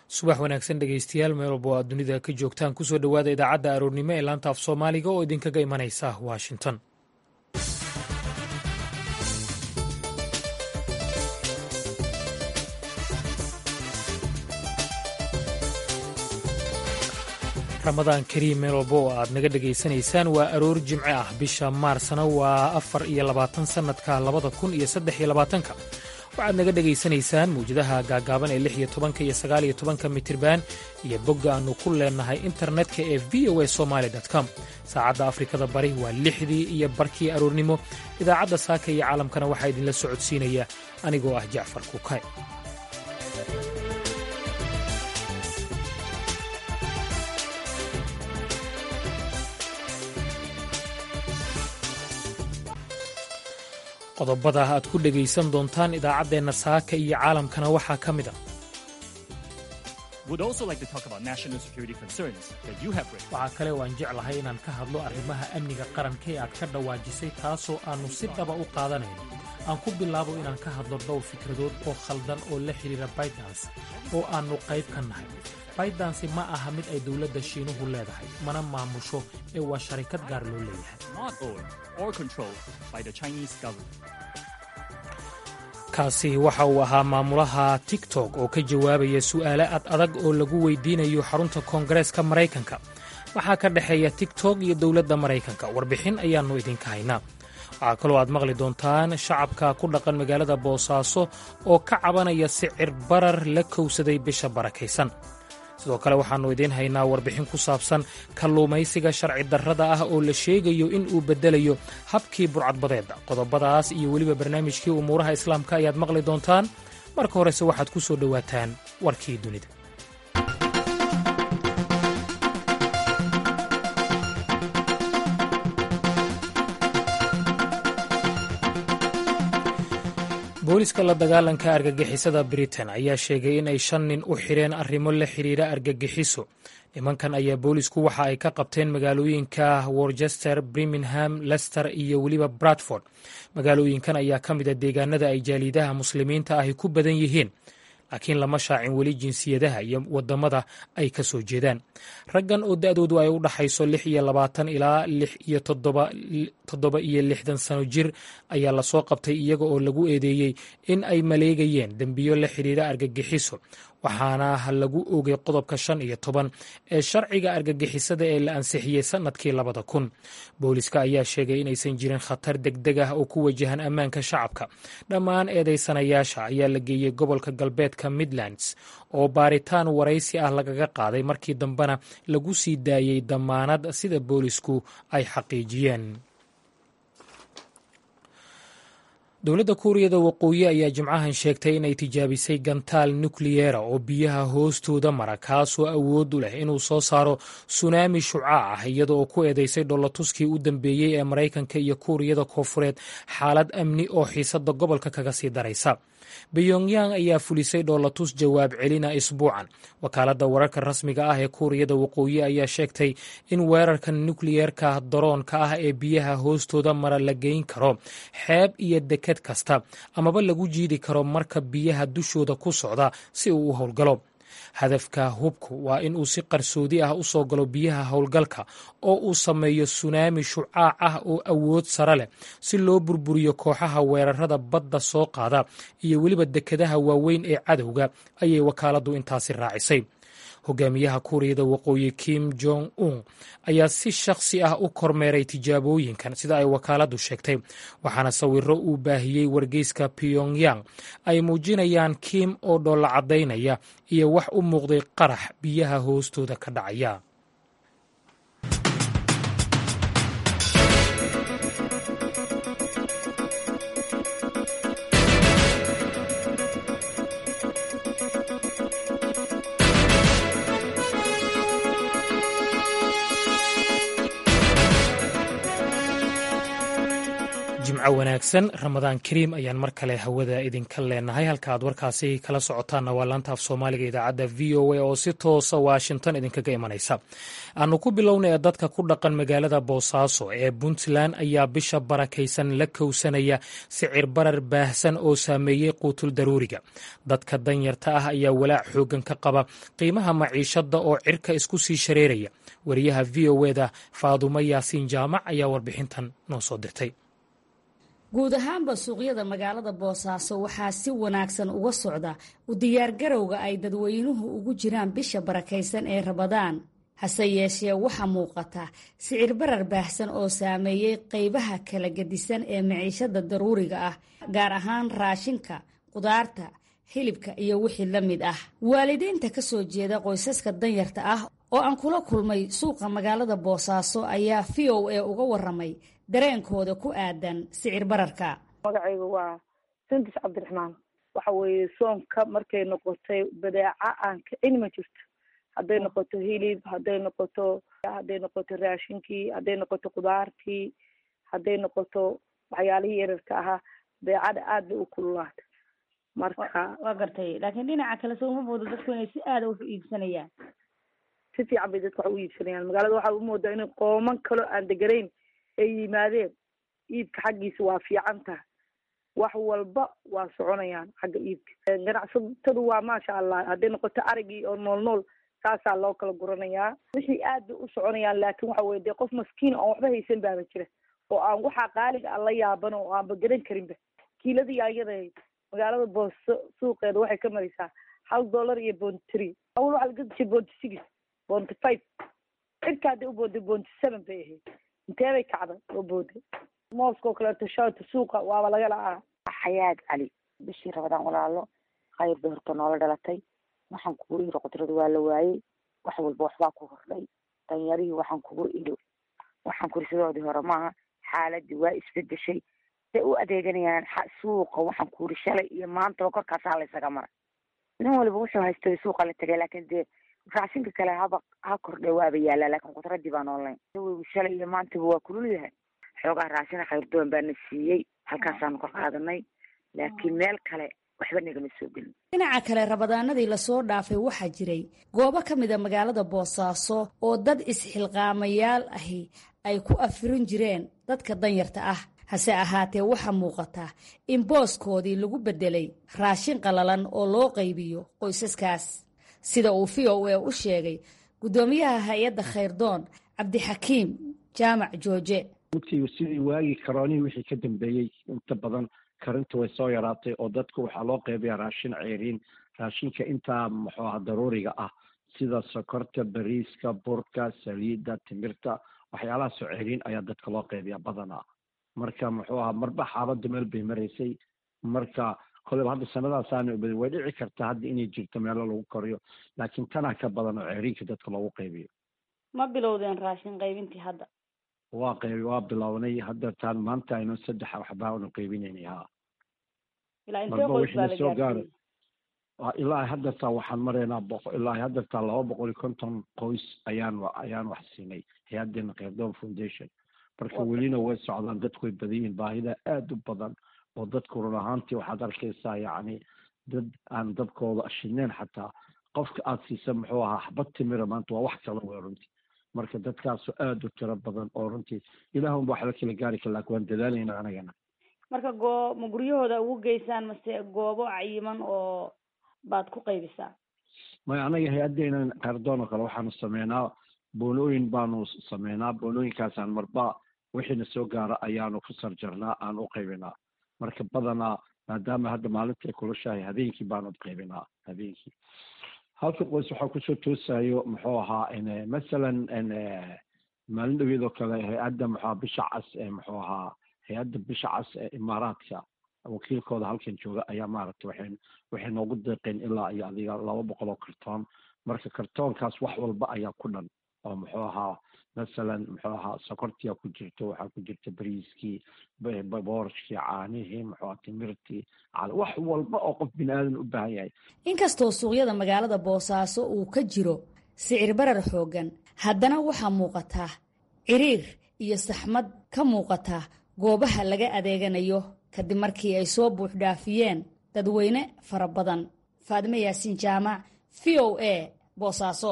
subax wanaagsan dhegaystayaal meel walba oo aad dunida ka joogtaan kusoo dhowaada idaacadda aroornimo ee laanta af soomaaliga oo idinkaga imanaysa washington ramadaan kariim meel walba oo aad naga dhegaysanaysaan waa aroor jimce ah bisha maarsna waa afar iyo labaatan sannadka labada kun iyo saddex iyo labaatanka waxaad naga dhegaysanaysaan mawjadaha gaagaaban ee lix iyo tobanka iyo sagaal iyo tobanka mitirban iyo bogga aannu ku leennahay internetka ee v o a somaali com saacadda afrikada bari waa lixdii iyo barkii aroornimo idaacadda saaka iyo caalamkana waxaa idinla socodsiinaya anigoo ah jacfar kukay qodobada aad ku dhegaysan doontaan idaacaddeenna saaka iyo caalamkana waxaa ka mid a waxaa kale oo aan jeclahay inaan ka hadlo arrimaha amniga qaranka ee aad ka dhawaajisay taasoo aannu si dhaba u qaadanayno aan ku bilaabo inaan ka hadlo dhowr fikradood oo khaldan oo la xidhiira baydans oo aannu qayb ka nahay baydansi ma aha mid ay dowladda shiinuhu leedahay mana maamusho ee waa sharikad gaar loo leeyahay kaasi waxa uu ahaa maamulaha tiktok oo ka jawaabaya su'aale ad adag oo lagu weydiinayo xarunta koongareeska maraykanka waxaa ka dhexeeya tiktok iyo dowladda maraykanka warbixin ayaannu idinka haynaa waxaa kaloo aad maqli doontaan shacabka ku dhaqan magaalada boosaaso oo ka cabanaya sicir barar la kowsaday bisha barakaysan sidoo kale waxaannu idiin haynaa warbixin ku saabsan kalluumaysiga sharci darrada ah oo la sheegayo in uu beddelayo habkii burcadbadeedda qodobadaas iyo weliba barnaamijkii umuuraha islaamka ayaad maqli doontaan marka horese waxaad ku soo dhowaataan warkii dunida booliska la dagaalanka argagixisada britain ayaa sheegay in ay shan nin u xidheen arrimo la xidhiira argagixiso nimankan ayaa boolisku waxa ay ka qabteen magaalooyinka worcester birmingham lester iyo weliba bradford magaalooyinkan ayaa ka mid a deegaanada ay jaaliidaha muslimiinta ahi ku badan yihiin laakiin lama shaacin weli jinsiyadaha iyo wadamada ay ka soo jeedaan raggan oo da-doodu ay u dhaxayso lix iyo labaatan ilaa lix iyo toddoba iyo lixdan sano jir ayaa lasoo qabtay iyaga oo lagu eedeeyey in ay maleegayeen dembiyo la xidhiira argagixiso waxaana lagu ogay qodobka shan iyo toban ee sharciga argagixisada ee la ansixiyey sannadkii labada kun booliska ayaa sheegay inaysan jirin khatar degdeg ah oo ku wajahan ammaanka shacabka dhammaan eedaysanayaasha ayaa la geeyey gobolka galbeedka midlands oo baaritaan waraysi ah lagaga qaaday markii dambena lagu sii daayey dammaanad sida boolisku ay xaqiijiyeen dowladda kuuriyada waqooyi ayaa jimcahan sheegtay inay tijaabisay gantaal nukliyera oo biyaha hoostooda mara kaasoo awood u leh inuu soo saaro sunaami shucaac ah iyada oo ku eedeysay dhollatuskii u dambeeyey ee maraykanka iyo kuuriyada koofureed xaalad amni oo xiisadda gobolka kaga sii daraysa beyongyang ayaa fulisay dhoolatus jawaab celina isbuucan wakaaladda wararka rasmiga ah ee kuuriyada waqooyi ayaa sheegtay in weerarka nukliyeerka daroonka ah ee biyaha hoostooda mara la geyn karo xeeb iyo deked kasta amaba lagu jiidi karo marka biyaha dushooda ku socda si uu u howlgalo hadafka hubku waa in uu si qarsoodi ah u soo galo biyaha howlgalka oo uu sameeyo sunaami shucaac ah oo awood sare leh si loo burburiyo kooxaha weerarada badda soo qaada iyo weliba dekedaha waaweyn ee cadowga ayay wakaaladdu intaasi raacisay hogaamiyaha kuuriyada waqooyi kim jong un ayaa si shakhsi ah u kormeeray tijaabooyinkan sida ay wakaaladdu sheegtay waxaana sawiro uu baahiyey wargeyska pyongyang ay muujinayaan kim oo dhoolla caddaynaya iyo wax u muuqday qarax biyaha hoostooda ka dhacaya jimco wanaagsan ramadaan kariim ayaan mar kale hawada idinka leenahay halka aad warkaasi kala socotaanna waa laanta af soomaaliga idaacadda v o a oo si toosa washington idinkaga imanaysa aanu ku bilowna ee dadka ku dhaqan magaalada boosaaso ee puntland ayaa bisha barakaysan la kowsanaya sicir barar baahsan oo saameeyey quutul daruuriga dadka danyarta ah ayaa walaac xoogan ka qaba qiimaha maciishada oo cirka isku sii shareeraya wariyaha v o eda faadumo yaasiin jaamac ayaa warbixintan noo soo dirtay guud ahaanba suuqyada magaalada boosaaso waxaa si wanaagsan uga socda u diyaargarowga ay dadweynuhu ugu jiraan bisha barakaysan ee rabadaan hase yeeshee waxaa muuqata sicir barar baahsan oo saameeyey qaybaha kala gedisan ee maciishada daruuriga ah gaar ahaan raashinka qudaarta hilibka iyo wixii la mid ah waalidiinta ka soo jeeda qoysaska danyarta ah oo aan kula kulmay suuqa magaalada boosaaso ayaa v o a uga waramay dareenkooda ku aadan sicir bararka magacaygu waa sundis cabdiraxmaan waxa weeye soonka markay noqotay badeeca aan kicin ma jirto hadday noqoto hilib hadday noqoto hadday noqoto raashinkii hadday noqoto kudaartii hadday noqoto waxyaalihii yararka ahaa badeecada aad bay u kululaata marka waa gartay laakiin dhinaca kale soo uma moodo dadku inay si aada wax u iibsanayaan si fiican bay dadka wax u iibsanayaan magaalada waxaa u moodaa inay qooman kaloo aan deganayn ay yimaadeen iibka xaggiisa waa fiican taha wax walba waa soconayaan xagga iibka ganacsatadu waa maasha allah hadday noqoto arigii oo nool nool saasaa loo kala guranayaa wixii aad bay u soconayaan laakin waxa weye dee qof maskiin oon waxba haysan baaba jira oo aan waxaa qaaliga aan la yaaban oo aanba garan karinba kiiladii ayada magaalada booso suuqeeda waxay ka maraysaa hal dollar iyo bonty three awal waxaa laga dishay bonty six bonty five cirka hadday u booday bonty seven bay ahayd intee bay kacday oo booday mooska oo kaleeto shawta suuqa waaba laga la'aa xayaad cali bishii rabadaan walaalo khayr bay horta noola dhalatay waxaan kugu iri qudrada waa la waayey wax walba waxbaa ku hordhay danyarihii waxaan kugu iri waxaan kuri sidoodii hore maaha xaaladii waa isbedeshay say u adeeganayaan suuqa waxaan ku iri shalay iyo maantaba korkaasaa laysaga mara nin waliba wuxuu haystay suuqa la tegay laakin dee raashinka kale haba ha kordhe waaba yaalaa laakin qudradii baan online shalay iyo maantaba waa kulul yahay xoogaa raashina khayrdoon baana siiyey halkaasaanu ka qaadanay laakiin meel kale waxba nagama soo gelin dhinaca kale rabadaanadii lasoo dhaafay waxaa jiray goobo ka mida magaalada boosaaso oo dad isxilqaamayaal ahi ay ku afirin jireen dadka danyarta ah hase ahaatee waxaa muuqata in booskoodii lagu beddelay raashin qalalan oo loo qaybiyo qoysaskaas sida uu v o a u sheegay guddoomiyaha hay-adda khayrdoon cabdixakiim jaamac jooje runtii sidii waagii karoonihii wixii ka dambeeyey inta badan karinta way soo yaraatay oo dadku waxaa loo qeybayaa raashin ceeriin raashinka intaa muxuu aha daruuriga ah sida sokorta bariiska burka saliidda timirta waxyaalahaasoo ceeriin ayaa dadka loo qeybayaa badanaa marka muxuu aha marba xaaladda meel bay maraysay marka koleyba hadda sanadaasaana ubadin way dhici kartaa hadda inay jirto meelo lagu koriyo laakiin tanaa ka badan oo ceeriinka dadka loogu qaybiyo ma bilowdeen raashin qaybintii hadda waa qayb waa bilownay hadda taan maanta aynu saddex waxbaa unu qaybinaynay ha marba wixii na soo gaaro ilaa haddataa waxaan maraynaa boqo ilaa haddataa laba boqol iyo konton qoys ayaan ayaan wax siinay hay-adeena khayrdoon foundation marka welina way socdaan dadku way badan yihiin baahida aada u badan oo dadku run ahaantii waxaad arkaysaa yacni dad aan dabkooda ashineen xataa qofka aada siisa muxuu ahaa xabad timira maanta waa wax kala wey runtii marka dadkaasu aada u tiro badan oo runtii ilaahunba wax la kala gaari kara laakin waan dadaalayna anagana marka goo ma guryahooda ugu geysaan mase goobo cayiman oo baad ku qaybisaa maya anaga hay-adeena khayrdoon oo kale waxaanu sameynaa boonooyin baanu sameynaa boonooyinkaasaan marba wixiina soo gaara ayaanu ku sarjarnaa aan u qaybinaa marka badanaa maadaama hadda maalinta ay kulushahay habeenkii baanu qaybinaa habeenkii halka qoys waxaa kusoo toosayo muxuu ahaa masalan maalin dhaweed oo kale hay-adda muxua bisha cas ee muxuu ahaa hay-adda bisha cas ee imaaraadka wakiilkooda halkan jooga ayaa maaragtay waxay waxay noogu deeqeen ilaa iyo adiga laba boqol oo kartoon marka kartoonkaas wax walba ayaa ku dhan oo muxuu ahaa masalan muxuu ahaa sokortia ku jirto waxaa ku jirta bariiskii boorashkii caanihii muxuu ahaa timirtii wax walba oo qof bini aadan u baahan yahay inkastoo suuqyada magaalada boosaaso uu ka jiro sicir barar xooggan haddana waxaa muuqataa ciriir iyo saxmad ka muuqata goobaha laga adeeganayo kadib markii ay soo buuxdhaafiyeen dadweyne fara badan faadime yaasiin jaamac v o a boosaaso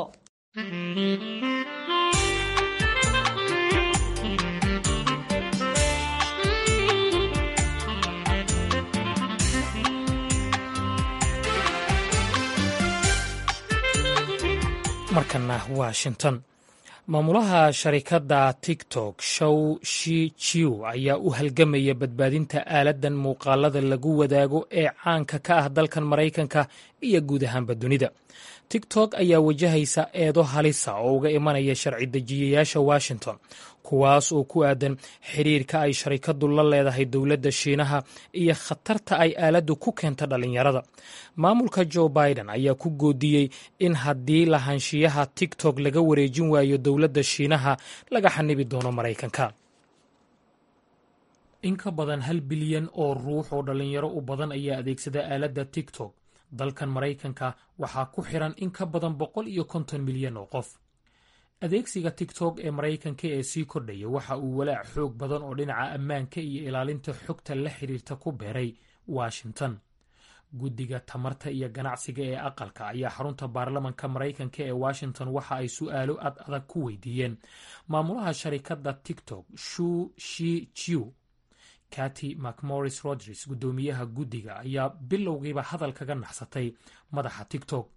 markana washington maamulaha sharikadda tiktok show shi jiw ayaa u halgamaya badbaadinta aaladan muuqaalada lagu wadaago ee caanka ka ah dalkan maraykanka iyo guud ahaanba dunida tiktok ayaa wajahaysa eedo halisa oo uga imanaya sharci dejiyayaasha washington kuwaas oo ku aadan xiriirka ay sharikadu la leedahay dowladda shiinaha iyo khatarta ay aaladdu ku keenta dhallinyarada maamulka joe biden ayaa ku goodiyey in haddii lahaanshiyaha tiktok laga wareejin waayo dowladda shiinaha laga xanibi doono maraykanka in ka badan hal bilyan oo ruux oo dhallinyaro u badan ayaa adeegsada aaladda tiktok dalkan maraykanka waxaa ku xiran in ka badan boqol iyo konton milyan oo qof adeegsiga tiktok ee maraykanka ee sii kordhaya waxa uu walaac xoog badan oo dhinaca ammaanka iyo ilaalinta xogta la xiriirta ku beeray washington guddiga tamarta iyo ganacsiga ee aqalka ayaa xarunta baarlamanka maraykanka ee washington waxa ay su'aalo ad adag ku weydiiyeen maamulaha sharikadda tiktok shu shi jiw kati macmoris rodres guddoomiyaha guddiga ayaa bilowgiiba hadal kaga naxsatay madaxa tiktok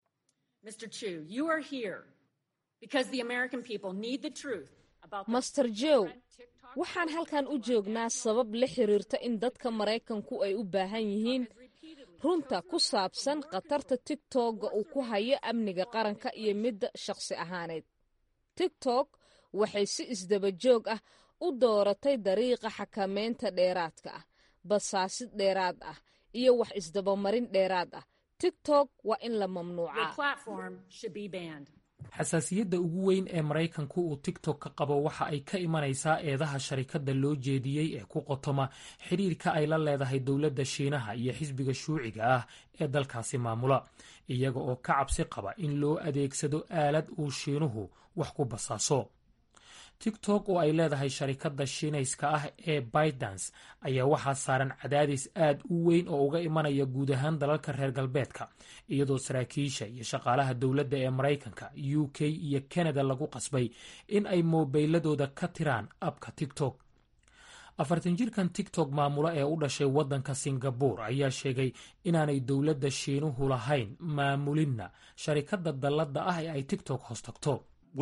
master jow waxaan halkan u joognaa sabab la xiriirta in dadka maraykanku ay u baahan yihiin runta ku saabsan khatarta tigtogga uu ku hayo amniga qaranka iyo midda shakhsi ahaaneed tigtok waxay si isdaba joog ah u dooratay dariiqa xakameynta dheeraadka ah basaasid dheeraad ah iyo wax isdabamarin dheeraad ah tigtok waa in la mamnuucaa xasaasiyadda ugu weyn ee maraykanku uu tiktok ka qabo waxa ay ka imanaysaa eedaha sharikadda loo jeediyey ee ku qotoma xidhiirka ay la leedahay dowladda shiinaha iyo xisbiga shuuciga ah ee dalkaasi maamula iyaga oo ka cabsi qaba in loo adeegsado aalad uu shiinuhu wax ku basaaso tiktok oo ay leedahay sharikadda shiinayska ah ee baydans ayaa waxaa saaran cadaadis aad u weyn oo uga imanaya guud ahaan dalalka reer galbeedka iyadoo saraakiisha iyo shaqaalaha dowladda ee maraykanka u k iyo kanada lagu qasbay in ay moobeyladooda ka tiraan abka tiktok afartan jirkan tiktok maamulo ee u dhashay waddanka singabur ayaa sheegay inaanay dowladda shiinuhu lahayn maamulinna sharikadda dalladda ah ee ay tiktok hoos tagto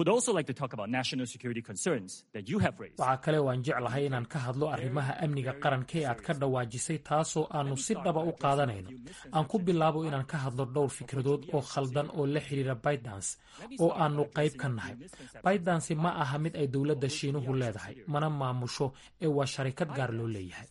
waxaa kale oo aan jeclahay inaan ka hadlo arrimaha amniga qaranka ee aad ka dhawaajisay taasoo aannu si dhaba u qaadanayno aan ku bilaabo inaan ka hadlo dhowr fikradood oo khaldan oo la xidhiira baydans oo aannu qayb ka nahay baydansi ma aha mid ay dowladda shiinuhu leedahay mana maamusho ee waa sharikad gaar loo leeyahay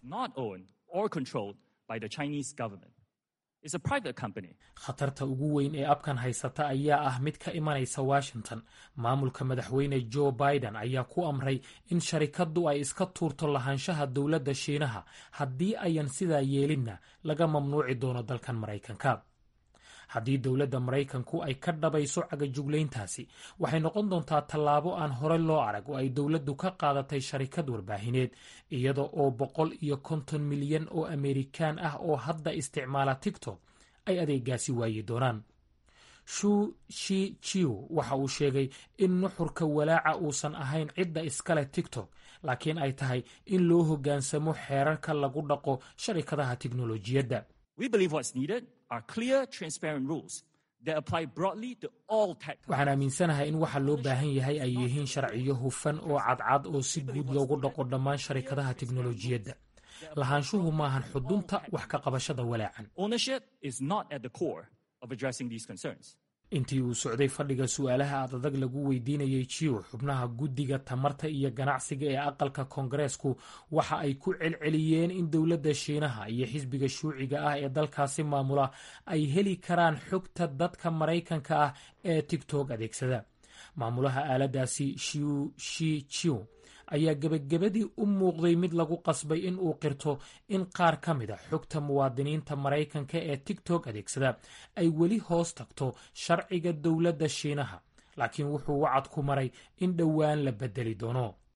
khatarta ugu weyn ee abkan haysata ayaa ah mid ka imanaysa washington maamulka madaxweyne joe biden ayaa ku amray in sharikaddu ay iska tuurto lahaanshaha dowladda shiinaha haddii ayan sidaa yeelinna laga mamnuuci doono dalkan maraykanka haddii dowladda maraykanku ay ka dhabayso cagajuglayntaasi waxay noqon doontaa tallaabo aan hore loo arag oo ay dowladdu ka qaadatay sharikad warbaahineed iyada oo boqol iyo konton milyan oo amerikaan ah oo hadda isticmaala tiktok ay adeegaasi waayi doonaan shu shi jiw waxa uu sheegay in nuxurka walaaca uusan ahayn cidda iskale tiktok laakiin ay tahay in loo hoggaansamo xeerarka lagu dhaqo sharikadaha tiknolojiyadda waxaan aaminsanahay in waxa loo baahan yahay ay yihiin sharciyo hufan oo cadcad oo si guud loogu dhaqo dhammaan sharikadaha tiknolojiyadda lahaanshuhu maahan xudunta wax ka qabashada walaacan intii uu socday fadhiga su'aalaha adadag lagu weydiinayay jiw xubnaha guddiga tamarta iyo ganacsiga ee aqalka koongareesku waxa ay ku celceliyeen in dowladda shiinaha iyo xisbiga shuuciga ah ee dalkaasi maamula ay heli karaan xogta dadka maraykanka ah ee tigtok adeegsada maamulaha aaladaasi shiu shi jiw ayaa gebagabadii u muuqday mid lagu qasbay in uu qirto in qaar ka mid a xogta muwaadiniinta maraykanka ee tigtok adeegsada ay weli hoos tagto sharciga dowladda shiinaha laakiin wuxuu wacad ku maray in dhowaan la bedeli doono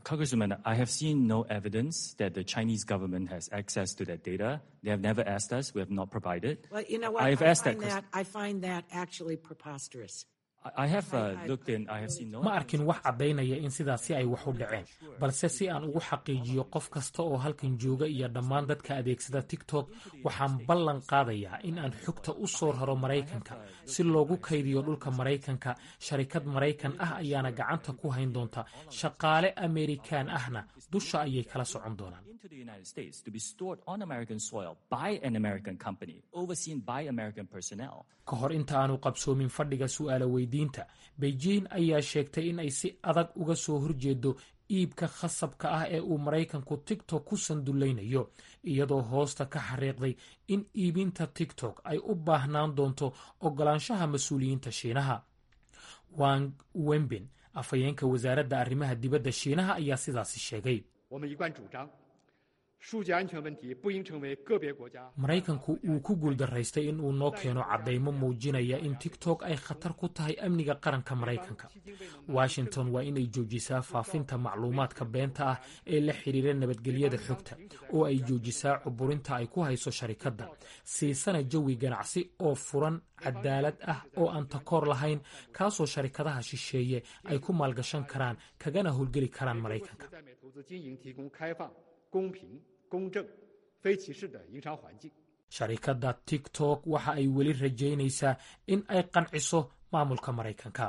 Congresswoman, I have seen no evidence that the Chinese government has access to that data. They have never asked us. We have not provided. Well, you know what? I have I asked find that. that, I find that actually preposterous. I have uh, looked in. I have seen no. ma arkin wax caddaynaya in sidaasi ay wax u dhaceen balse si aan ugu xaqiijiyo qof kasta oo halkan jooga iyo dhammaan dadka adeegsada tiktok waxaan ballan qaadayaa in aan xogta u soo raro maraykanka si loogu kaydiyo dhulka maraykanka sharikad maraykan ah ayaana gacanta ku hayn doonta shaqaale amerikaan ahna dusha ayay kala socon doonaan into the United States to be stored on American soil by an American company, overseen by American personnel. ka hor inta aanu qabsoomin fadhiga su'aala weydiinta beijing ayaa sheegtay in ay si adag uga soo horjeedo iibka khasabka ah ee uu maraykanku tiktok ku sandullaynayo iyadoo hoosta ka xariiqday in iibinta tiktok ay u baahnaan doonto oggolaanshaha mas-uuliyiinta shiinaha wang wembin afhayeenka wasaaradda arrimaha dibadda shiinaha ayaa sidaasi sheegay 我们一贯主张，数据安全问题不应成为个别国家 maraykanku uu ku guuldaraystay in uu noo keeno caddaymo muujinaya in tiktok ay khatar ku tahay amniga qaranka maraykanka washington waa inay joojisaa faafinta macluumaadka beenta ah ee la xidhiira nabadgelyada xogta oo ay joojisaa cuburinta ay ku hayso sharikadda siisana jawi ganacsi oo furan cadaalad ah oo aan takoor lahayn kaasoo sharikadaha shisheeye ay ku maalgashan karaan kagana howlgeli karaan maraykanka 在美投资经营提供开放、公平、公正、非歧视的营商环境。 sharikadda tiktok waxa ay weli rajaynaysaa in ay qanciso maamulka maraykanka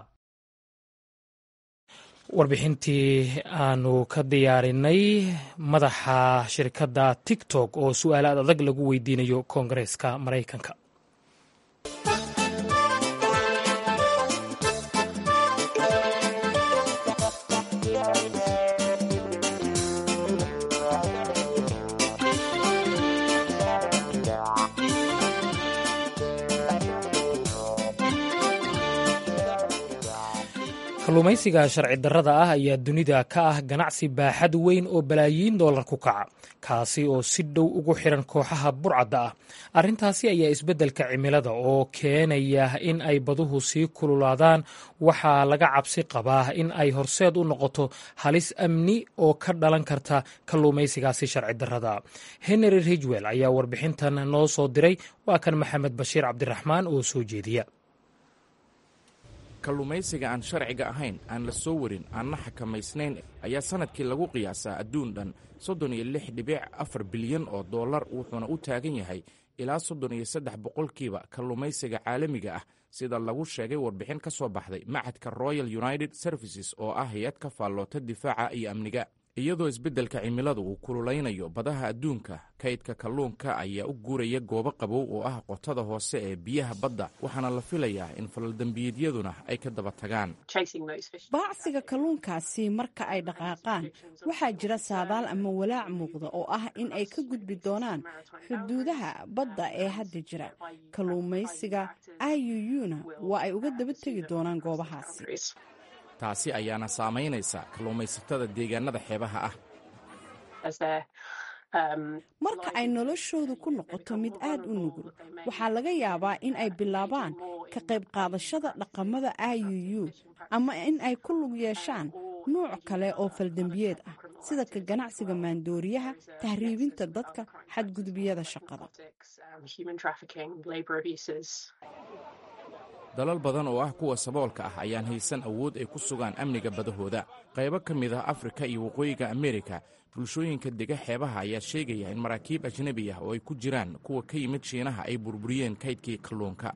warbixintii aanu ka diyaarinay madaxa shirkadda tiktok oo su-aalaad adag lagu weydiinayo koongareeska maraykanka kalluumaysiga sharci darrada ah ayaa dunida ka ah ganacsi baaxad weyn oo balaayiin dollar ku kaca kaasi oo si dhow ugu xiran kooxaha burcadda ah arrintaasi ayaa isbeddelka cimilada oo keenaya in ay baduhu sii kululaadaan waxaa laga cabsi qabaa in ay horseed u noqoto halis amni oo ka dhalan karta kalluumaysigaasi sharci darrada henry ridgwell ayaa warbixintan noo soo diray waa kan maxamed bashiir cabdiraxmaan oo soo jeediya kalluumaysiga aan sharciga ahayn aan la soo warin aanna xakamaysnayn ayaa sannadkii lagu qiyaasaa adduun dhan soddon iyo lix dhibic afar bilyan oo dollar wuxuuna u taagan yahay ilaa soddon iyo saddex boqolkiiba kalluumaysiga caalamiga ah sida lagu sheegay warbixin ka soo baxday macadka royal united services oo ah hay-ad ka faalloota difaaca iyo amniga iyadoo isbeddelka cimiladu uu kululaynayo badaha adduunka kaydka kalluunka ayaa u guuraya goobo qabow oo ah qotada hoose ee biyaha badda waxaana la filayaa in falaldembiyeedyaduna ay ka daba tagaan baacsiga kalluunkaasi marka ay dhaqaaqaan waxaa jira saadaal ama walaac muuqda oo ah in ay ka gudbi doonaan xuduudaha badda ee hadda jira kalluumaysiga iuu-na waa ay uga daba tegi doonaan goobahaasi taasi ayaana saamaynaysa kalluumaysatada deegaanada xeebaha ah marka ay noloshoodu ku noqoto mid aad u nugul waxaa laga yaabaa in ay bilaabaan ka qayb qaadashada dhaqamada iuu ama in ay ku lug yeeshaan nuuc kale oo faldembiyeed ah sida ka ganacsiga maandooriyaha tahriibinta dadka xadgudubyada shaqada dalal badan oo ah kuwa saboolka ah ayaan haysan awood ay ku sugaan amniga badahooda qaybo ka mid ah afrika iyo waqooyiga amerika bulshooyinka dega xeebaha ayaa sheegaya in maraakiib ajnebi ah oo ay ku jiraan kuwa ka yimid shiinaha ay burburiyeen kaydkii kalluunka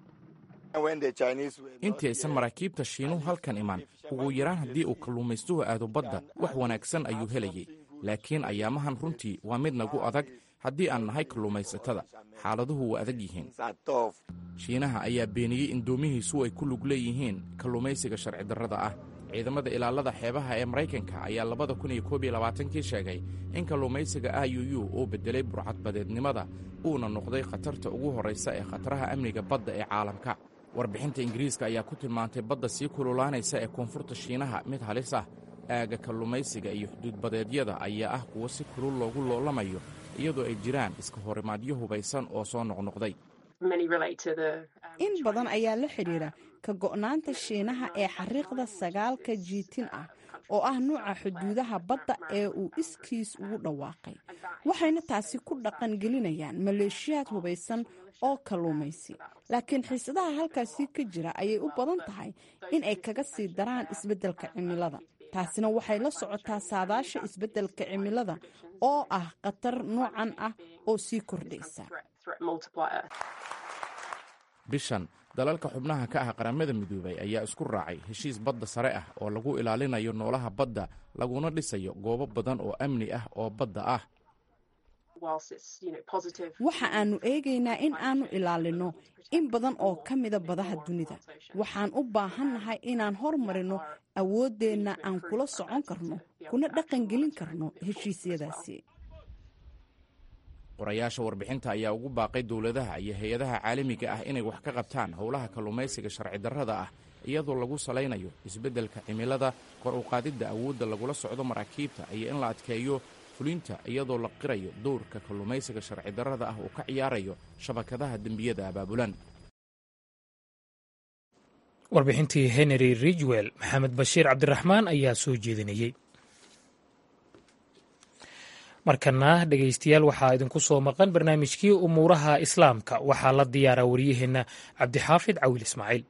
intii aysan maraakiibta shiinuhu halkan iman ugu yaraan haddii uu kalluumaystuhu aado badda wax wanaagsan ayuu helayay laakiin ayaamahan runtii waa mid nagu adag haddii aan nahay kalluumaysatada xaaladuhu waa adag yihiin shiinaha ayaa beeniyey in doomihiisu ay ku lug leeyihiin kalluumaysiga sharci darrada ah ciidamada ilaalada xeebaha ee maraykanka ayaa labada kun iyo koob iyo labaatankii sheegay in kalluumaysiga iuu uu beddelay burcadbadeednimada uuna noqday khatarta ugu horraysa ee khataraha amniga badda ee caalamka warbixinta ingiriiska ayaa ku tilmaantay badda sii kululaanaysa ee koonfurta shiinaha mid halis ah aaga kalluumaysiga iyo xuduudbadeedyada ayaa ah kuwo si kulul loogu loolamayo iyadoo ay jiraan iska horimaadyo hubaysan oo soo noqnoqday in badan ayaa la xidhiira ka go'naanta shiinaha ee xariiqda sagaalka jiitin ah oo ah nuuca xuduudaha badda ee uu iskiis ugu dhawaaqay waxayna taasi ku dhaqan gelinayaan maleeshiyaad hubaysan oo kalluumaysi laakiin xiisadaha halkaasi ka jira ayay u badan tahay in ay kaga sii daraan isbeddelka cimilada taasina waxay la socotaa saadaasha isbeddelka cimilada oo ah khatar noocan ah oo sii kordhaysa bishan dalalka xubnaha ka ah qaramada midoobay ayaa isku raacay heshiis badda sare ah oo lagu ilaalinayo noolaha badda laguna dhisayo goobo badan oo amni ah oo badda ah waxa aanu eegaynaa in aanu ilaalino in badan oo ka mida badaha dunida waxaan u baahannahay inaan hormarino awooddeenna aan kula socon karno kuna dhaqangelin karno heshiisyadaasi qorayaasha warbixinta ayaa ugu baaqay dowladaha iyo hay-adaha caalamiga ah inay wax ka qabtaan howlaha kalluumaysiga sharci darrada ah iyadoo lagu salaynayo isbeddelka cimilada kor u qaadidda awoodda lagula socdo maraakiibta iyo in la adkeeyo fulinta iyadoo la qirayo dowrka kalluumaysiga sharci darrada ah uu ka ciyaarayo shabakadaha dembiyada abaabulan warbixintii henry ridgwell maxamed bashiir cabdiraxmaan ayaa soo jeedinayey markana dhegaystayaal waxaa idinku soo maqan barnaamijkii umuuraha islaamka waxaa la diyaaraa waryaheenna cabdixaafid cawil ismaaciil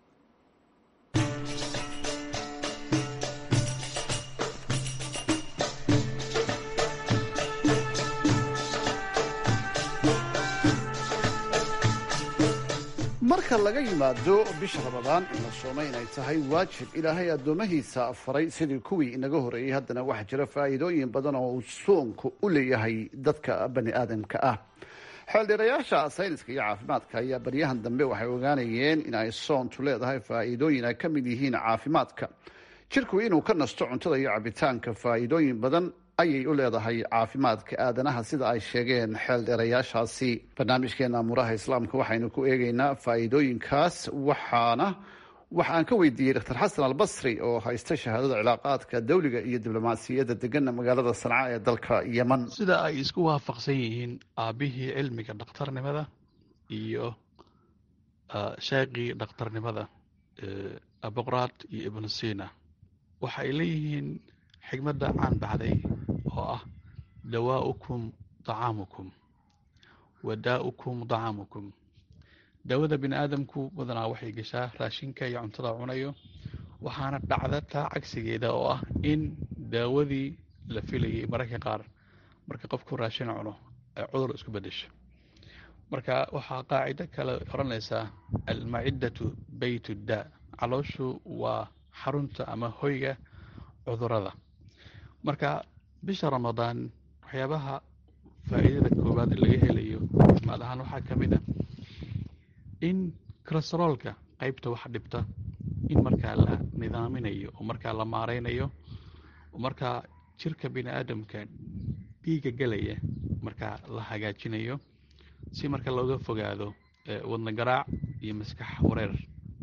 marka laga yimaado bisha ramadaan in la soomay inay tahay waajib ilaahay addoomahiisa faray sidii kuwii inaga horreeyey haddana waxaa jira faa'iidooyin badan oo uu soonku u leeyahay dadka bani aadamka ah xeeldheerayaasha sayniska iyo caafimaadka ayaa baryahan dambe waxay ogaanayeen in ay soontu leedahay faa'iidooyin ay ka mid yihiin caafimaadka jirku inuu ka nasto cuntada iyo cabitaanka faa'iidooyin badan ayay u leedahay caafimaadka aadanaha sida ay sheegeen xeeldheerayaashaasi barnaamijkeena amuuraha islaamka waxaynu ku eegaynaa faa'iidooyinkaas waxaana waxa aan ka weydiiyey dr xasan albasri oo haysta shahaadada cilaaqaadka dawliga iyo diblomaasiyadda degana magaalada sanca ee dalka yeman sida ay isku waafaqsan yihiin aabihii cilmiga dhakhtarnimada iyo sheeqii dhakhtarnimada aboqraad iyo ibnu sina waxa ay leeyihiin xigmadda caan baxday oo ah dawaa'ukum dacaamukum wadaa'ukum dacaamukum daawada bini aadamku badanaa waxay gashaa raashinka iyo cuntada cunayo waxaana dhacda taa cagsigeeda oo ah in daawadii la filayay mararka qaar marka qofku raashin cuno ay cudur isku bedesho marka waxaa qaacido kale odhanaysaa almaciddatu baytu daa calooshu waa xarunta ama hoyga cudurada marka bisha ramadaan waxyaabaha faa'iidada koowaad laga helayo caafimaad ahaan waxaa ka mid a in kolesteroolka qaybta wax dhibta in markaa la nidaaminayo oo markaa la maareynayo oo markaa jirka bini aadamka dhiiga gelaya markaa la hagaajinayo si marka looga fogaado wadna garaac iyo maskax wareer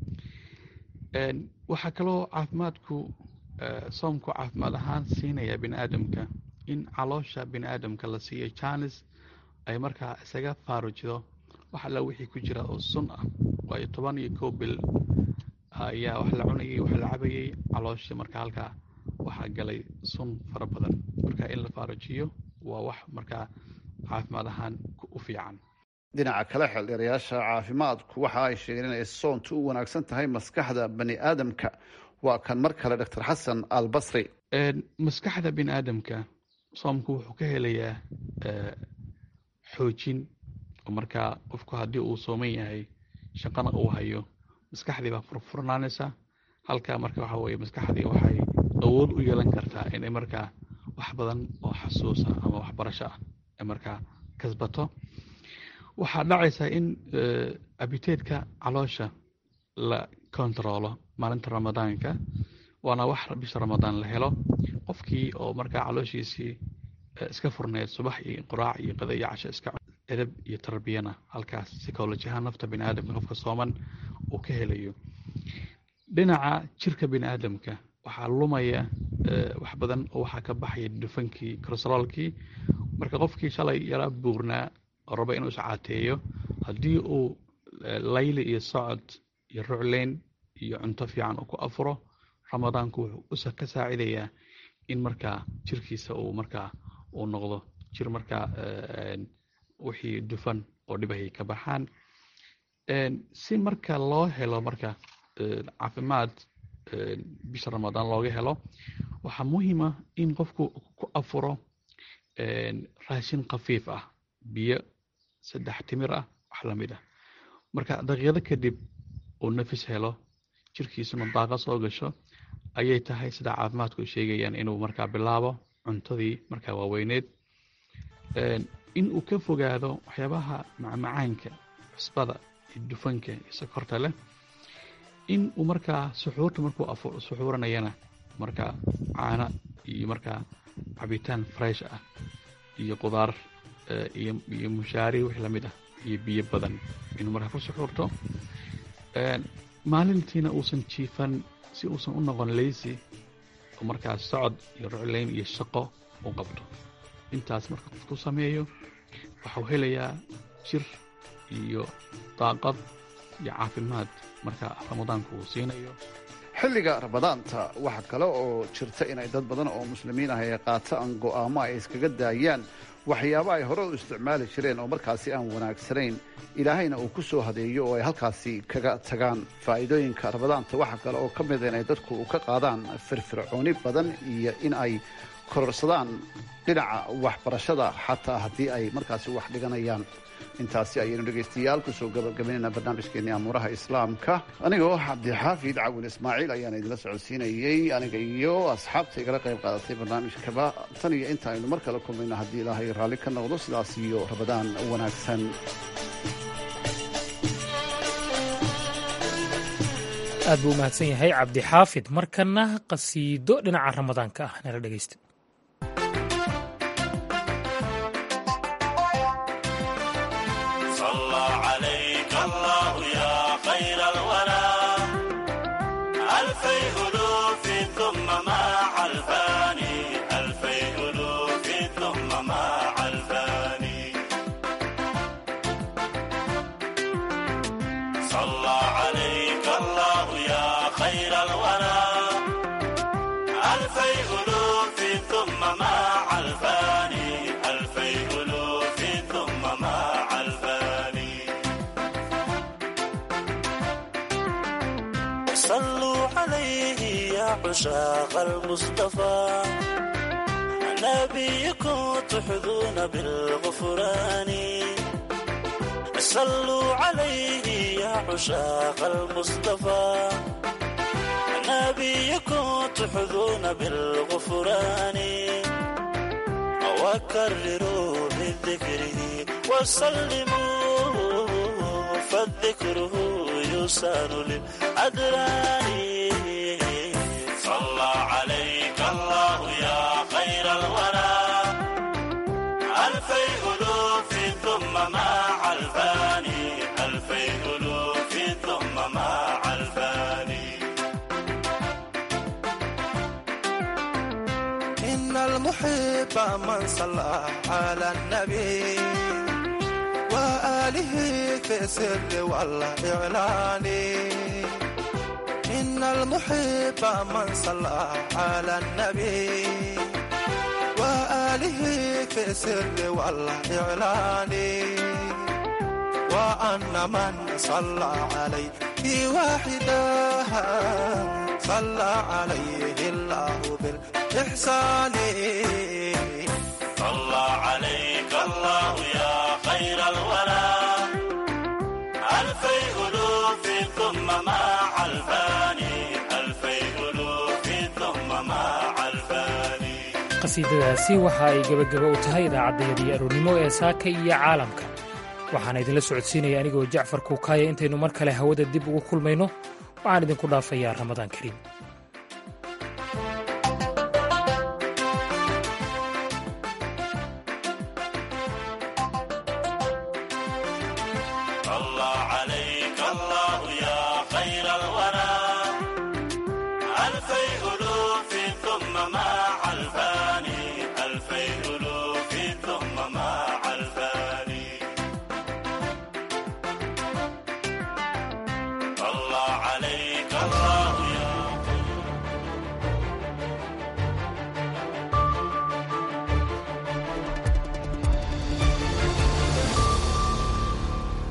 waxaa kaloo caafimaadku soomku caafimaad ahaan siinaya bini aadamka in caloosha bini aadamka la siiyo janis ay markaa isaga faarujido wax alla wixii ku jira oo sun ah waayo toban iyo kow bil ayaa wax la cunayay wax la cabayay calooshii marka halkaa waxaa galay sun fara badan marka in la faarujiyo waa wax markaa caafimaad ahaan u fiican dhinaca kale xeeldheerayaasha caafimaadku waxa ay sheegeen inay soontu u wanaagsan tahay maskaxda bani aadamka waa kan mar kale dr xasan albasri maskaxda bini aadamka soomku wuxuu ka helayaa xoojin oo markaa qofku haddii uu sooman yahay shaqana uu hayo maskaxdii baa furfurnaanaysa halkaa marka waxa weye maskaxdii waxay awood u yeelan kartaa inay markaa wax badan oo xasuusa ama waxbarasho ah ay markaa kasbato waxaa dhacaysa in abiteedka caloosha la kontaroolo maalinta ramadaanka waana wax bisha ramadaan la helo qofkii oo markaa calooshiisii iska furneyd subax iyo quraac iyo qada iyo casho iska edab iyo tarbiyana halkaas psycholojiahaan nafta bini aadamka qofka sooman uu ka helayo dhinaca jirka bini aadamka waxaa lumaya wax badan oo waxaa ka baxaya dufankii kolesteroolkii marka qofkii shalay yaraa buurnaa oo raba inuu iscaateeyo haddii uu layli iyo socod iyo rucleyn iyo cunto fiican uu ku afuro ramadaanku wuxuu ka saacidayaa in markaa jirkiisa uu markaa uu noqdo jir markaa wixii dufan oo dhibahay ka baxaan si marka loo helo marka caafimaad bisha ramadaan looga helo waxaa muhiima in qofku ku afuro raashin khafiif ah biyo saddex timir ah wax lamid ah marka daqiiqado kadib uu nafis helo jirkiisuna daaqa soo gasho ayay tahay sida caafimaadku sheegayaan inuu markaa bilaabo cuntadii markaa waaweyneed in uu ka fogaado waxyaabaha macmacaanka cusbada iyo dufanka iyo sokorta leh in uu markaa suxuurta markuu suxuuranayana markaa caana iyo markaa cabitaan fresh ah iyo qudaar iyo mushaari wix lamid ah iyo biyo badan inuu markaa ku suxuurto maalintiina uusan jiifan si uusan u noqon leysi oo markaa socod iyo rucleyn iyo shaqo u qabto intaas marka qofku sameeyo waxau helayaa jir iyo daaqad iyo caafimaad marka ramadaanku uu siinayo xilliga ramadaanta waxaa kale oo jirta inay dad badan oo muslimiin ah ay qaataan go'aamo ay iskaga daayaan waxyaaba ay hore u isticmaali jireen oo markaasi aan wanaagsanayn ilaahayna uu ku soo hadeeyo oo ay halkaasi kaga tagaan faa'iidooyinka ramadaanta waxaa kale oo ka mida inay dadku ka qaadaan firfircooni badan iyo in ay kororsadaan dhinaca waxbarashada xataa haddii ay markaasi wax dhiganayaan intaasi ayaynu dhegaystayaal kusoo gabagabaynayna barnaamijkeenii amuuraha islaamka anigoo cabdixaafid cawin ismaaciil ayaan idinla socodsiinayey aniga iyo asxaabta igala qayb qaadatay barnaamijkaba tan iyo inta aynu mar kale kulmayno haddii ilaahay raalli ka noqdo sidaas iyo rabadaan wanaagsan aad buu u mahadsan yahay cabdixaafid markana qasiido dhinaca ramadaanka ah nala dhegaysta عشاق المصطفى نبيكم تحظون بالغفران صلوا عليه يا عشاق المصطفى نبيكم تحظون بالغفران وكرروا بذكره وسلموا فالذكره يسان للأدران صلى عليك الله يا خير الورى ألفي ألوف ثم مع الفاني ألفي ألوف ثم مع الفاني إن المحب من صلى على النبي وآله في السر والإعلان إن المحب من صلى على النبي وآله في السر والإعلان وأن من صلى عليه واحدا صلى عليه الله بالإحسان صلى عليك الله يا خير الورى ألفي ألوف ثم مع الفاني ألفي ألوف ثم مع الفاني qasiidadaasi waxa ay gebagaba u tahay idaacaddayadii aroornimo ee saaka iyo caalamka waxaana idinla socodsiinaya anigoo jacfar kuukaaya intaynu mar kale hawada dib ugu kulmayno waxaan idinku dhaafayaa ramadaan kariim